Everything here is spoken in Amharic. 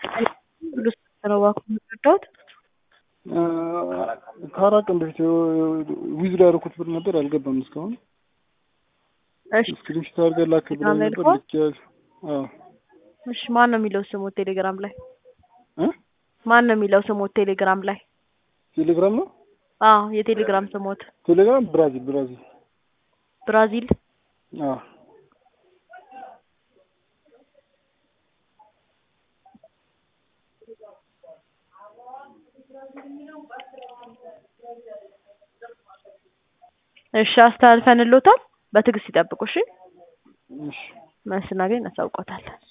ሁሉ ስንት ነው እባክዎ የምትረዳዎት? ከአራት ቀን በፊት ዊዝድ ያደረኩት ብር ነበር አልገባም እስካሁን። እሺ ስክሪንሾት አድርገህ ላክ ብለኸኝ ቴሌግራም ላይ ነበር ልኳል? ልኬያለሁ። አዎ እሺ ማን ነው የሚለው ስሞት ቴሌግራም ላይ? እ ማን ነው የሚለው ስሞት ቴሌግራም ላይ? ቴሌግራም ነው አዎ የቴሌግራም ስሞት ቴሌግራም ብራዚል ብራዚል ብራዚል አዎ እሺ አስተላልፈንልዎታል። በትዕግስት ይጠብቁ እሺ። እሺ መልስ ስናገኝ እናሳውቅዎታለን።